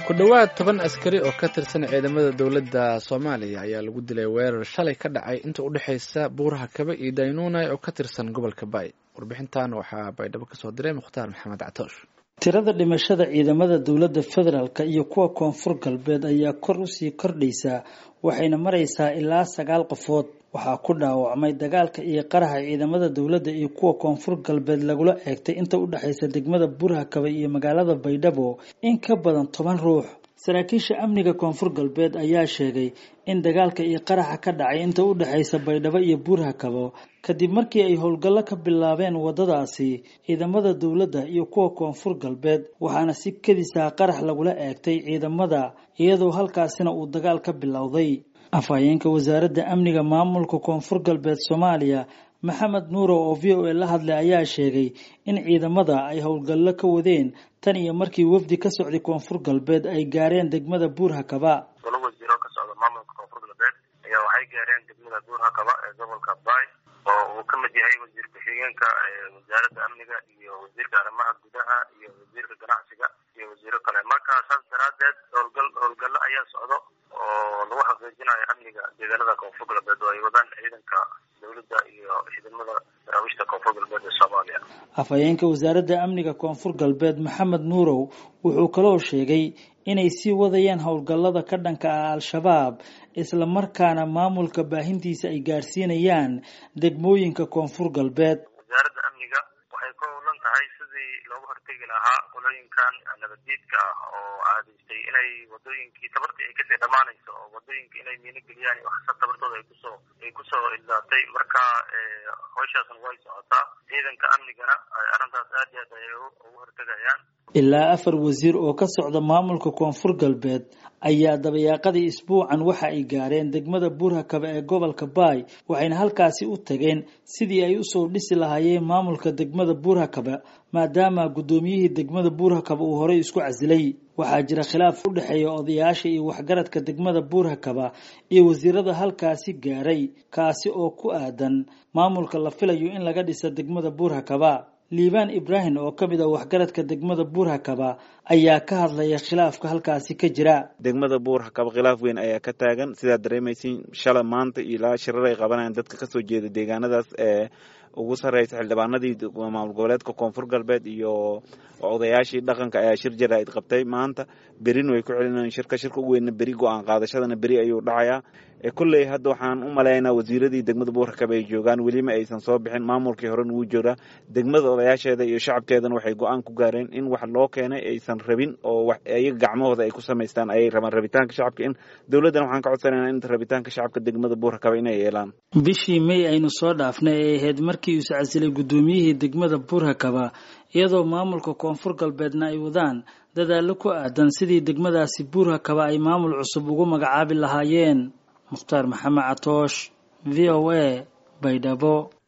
ku dhowaad toban askari oo ka tirsan ciidamada dowladda soomaaliya ayaa lagu dilay weerar shalay ka dhacay inta u dhexaysa buuraha kabe iyo daynuunay oo ka tirsan gobolka baay warbixintan waxaa baydhabo kasoo diray mukhtaar maxamed catoosh tirada dhimashada ciidamada dowladda federaalk iyo kuwa koonfur galbeed ayaa kor usii kordhaysaa waxayna maraysaa ilaa sagaal qofood waxaa ku dhaawacmay dagaalka iyo qaraxa ciidamada dowladda iyo kuwa koonfur galbeed lagula eegtay inta u dhexaysa degmada buuraha kabe iyo magaalada baydhabo in ka badan toban ruux saraakiisha amniga koonfur galbeed ayaa sheegay in dagaalka iyo qaraxa ka dhacay inta u dhexaysa baydhabo iyo buuraha kabo kadib markii ay howlgallo ka bilaabeen waddadaasi ciidamada dowladda iyo kuwa koonfur galbeed waxaana si kedisaa qarax lagula eegtay ciidamada iyadoo halkaasina uu dagaal ka bilowday afhayeenka wasaaradda amniga maamulka koonfur galbeed soomaaliya maxamed nuuro oo v o a la hadlay ayaa sheegay in ciidamada ay howlgallo ka wadeen tan iyo markii wafdi ka socday koonfur galbeed ay gaareen degmada buurhakaba golo wasiiro ka socda maamulka koonfur galbeed ayaa waxay gaareen degmada buurhakaba ee gobolka baay oo uu ka mid yahay wasiir ku-xigeenka wasaaradda amniga iyo wasiirka arrimaha gudaha iyo wasiirka ganacsiga iyo wasiiro kale marka saas daraadeed howlgal howlgallo ayaa socdo oo lagu xaqiijinayo amniga deegaanada koonfur galbeed oo ay wadaan ciidanka dowladda iyo ciidamada daraawiishta koonfur galbeed ee soomaaliya afhayeenka wasaaradda amniga koonfur galbeed maxamed nuurow wuxuu kaloo sheegay inay sii wadayaan howlgallada ka dhanka ah al-shabaab isla markaana maamulka baahintiisa ay gaarsiinayaan degmooyinka koonfur galbeed wasaaradda amniga waxay ka howlan tahay sidii looga hortegi lahaa qolooyinkan nabaddiidka ah oo caadaystay inay wadooyinkii tabartii ay kasii dhammaanayso oo wadooyinka inay miino geliyaan waxsa tabartooda ay kusoo ay kusoo ildaatay marka howshaasna way socotaa ciidanka amnigana arrintaas aad iyo aad ayay ugu hortegayaan ilaa afar wasiir oo ka socda maamulka koonfur galbeed ayaa dabayaaqadii isbuucan waxa ay gaareen degmada buurhakaba ee gobolka baay waxayna halkaasi u tageen sidii ay usoo dhisi lahaayeen maamulka degmada buurhakaba maadaama guddoomiyihii degmada buurhakaba uu horey isku casilay waxaa jira khilaaf u dhexeeya odayaasha iyo waxgaradka degmada buurhakaba iyo wasiirada halkaasi gaaray kaasi oo ku aadan maamulka la filayo in laga dhisa degmada buurhakaba liibaan ibraahim oo ka mid ah waxgaradka degmada buurhakaba ayaa ka hadlaya khilaafka halkaasi ka jira degmada buurhakaba khilaaf weyn ayaa ka taagan sidaad dareemaysiin shala maanta ilaa shirar ay qabanayaan dadka kasoo jeeda deegaanadaas ee ugu sarreysa xildhibaanadii maamul goboleedka koonfur galbeed iyo odayaashii dhaqanka ayaa shir jaraa'id qabtay maanta berin way ku celinayaan shirka shirka ugu weynna beri go-aan qaadashadana beri ayuu dhacayaa kolley hadda waxaan u malaynaa wasiiradii degmada buurhakaba ay joogaan welima aysan soo bixin maamulkii horen wuu joogaa degmada odayaasheeda iyo shacabkeedana waxay go-aan ku gaareen in wax loo keenay aysan rabin oo iyaga gacmahooda ay ku samaystaan ayay rabaan rabitaanka shacabka in dowladdana waxaan ka codsanayna in rabitaanka shacabka degmada buurhakaba inay yeelaan bishii may aynu soo dhaafnay ay ahayd markii uu iscasilay guddoomiyihii degmada buurhakaba iyadoo maamulka koonfur galbeedna ay wadaan dadaallo ku aadan sidii degmadaasi buurhakaba ay maamul cusub ugu magacaabi lahaayeen mukhtaar maxamed catoosh v o a baydhabo